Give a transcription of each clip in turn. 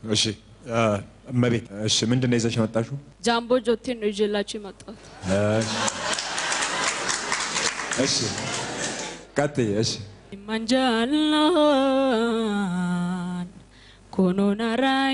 እሺ እ፣ እመቤት እሺ ምንድን ነው ይዘሽ የመጣሽው? ጃምቦ ጆቴን ነው ይዤላችሁ የመጣሁት። እሺ ቀጥይ። እሺ Manjalan konoon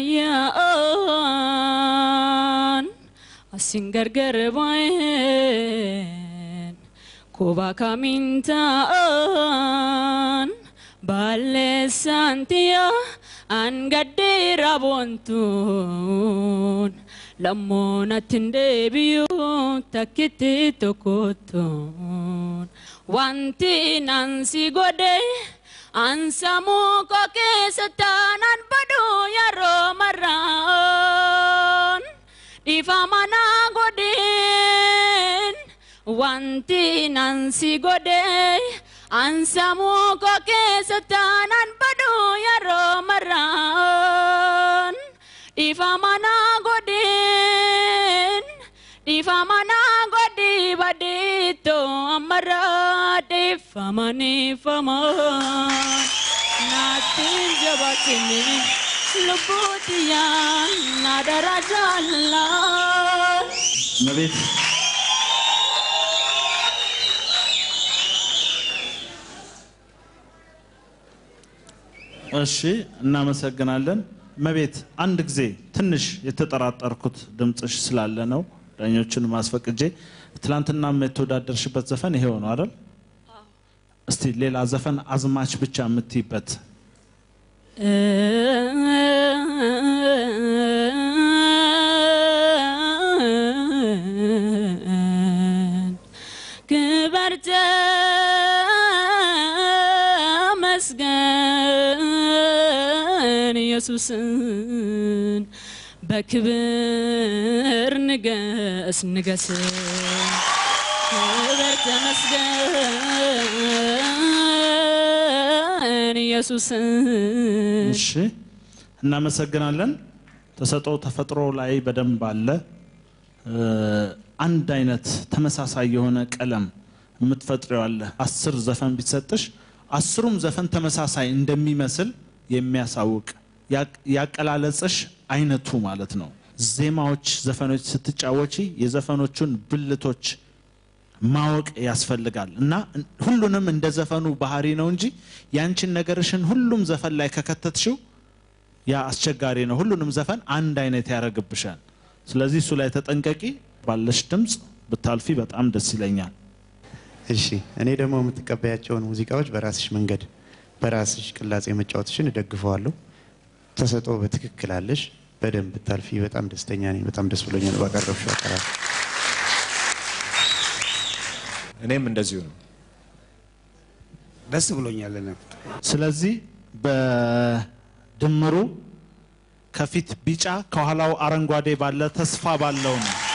raayaan asin gargar baay'een koba kamiin ta'an balleessaan tiya an gaddeera boontuun lammoonatti hin deebiyu takkitti tokkottuun wanti nansi godhe ansamuu koo keessa taanaan badu yeroo marraan dhiifama naa godheen wanti nansi godhe ansamuu koo keessa taanaan badu yeroo marraan dhiifama naa godheen dhiifama naa godhi badhiitto ammarraa dhiifama niifama naattiin jabaatini lubbuutiyyaa na dara jaallaa. እመቤት እሺ፣ እናመሰግናለን። እመቤት አንድ ጊዜ ትንሽ የተጠራጠርኩት ድምፅሽ ስላለ ነው ዳኞችን ማስፈቅጄ። ትላንትናም የተወዳደርሽበት ዘፈን ይሄው ነው አይደል? እስቲ ሌላ ዘፈን አዝማች ብቻ የምትይበት ክበር ተመስገን ኢየሱስን በክብር ንገስ ንገስ ክበር ተመስገን ኢየሱስን እሺ እናመሰግናለን። ተሰጥኦ ተፈጥሮ ላይ በደንብ አለ። እ፣ አንድ አይነት ተመሳሳይ የሆነ ቀለም የምትፈጥሪው አለ። አስር ዘፈን ቢሰጥሽ አስሩም ዘፈን ተመሳሳይ እንደሚመስል የሚያሳውቅ ያቅ- ያቀላለጽሽ አይነቱ ማለት ነው። ዜማዎች፣ ዘፈኖች ስትጫወቺ የዘፈኖቹን ብልቶች ማወቅ ያስፈልጋል እና ሁሉንም እንደ ዘፈኑ ባህሪ ነው እንጂ ያንቺን ነገርሽን ሁሉም ዘፈን ላይ ከከተትሽው ያ አስቸጋሪ ነው። ሁሉንም ዘፈን አንድ አይነት ያደርግብሻል። ስለዚህ እሱ ላይ ተጠንቀቂ። ባለሽ ድምፅ ብታልፊ በጣም ደስ ይለኛል። እሺ እኔ ደግሞ የምትቀበያቸውን ሙዚቃዎች በራስሽ መንገድ በራስሽ ቅላጼ መጫወትሽን እደግፈዋለሁ። ተሰጥኦ በትክክል አለሽ። በደንብ ብታልፊ በጣም ደስተኛ ነኝ። በጣም ደስ ብሎኛል ባቀረብሽው አቀራረብ። እኔም እንደዚሁ ነው። ደስ ብሎኛል። እኔ ስለዚህ በድምሩ ከፊት ቢጫ ከኋላው አረንጓዴ ባለ ተስፋ ባለው ነው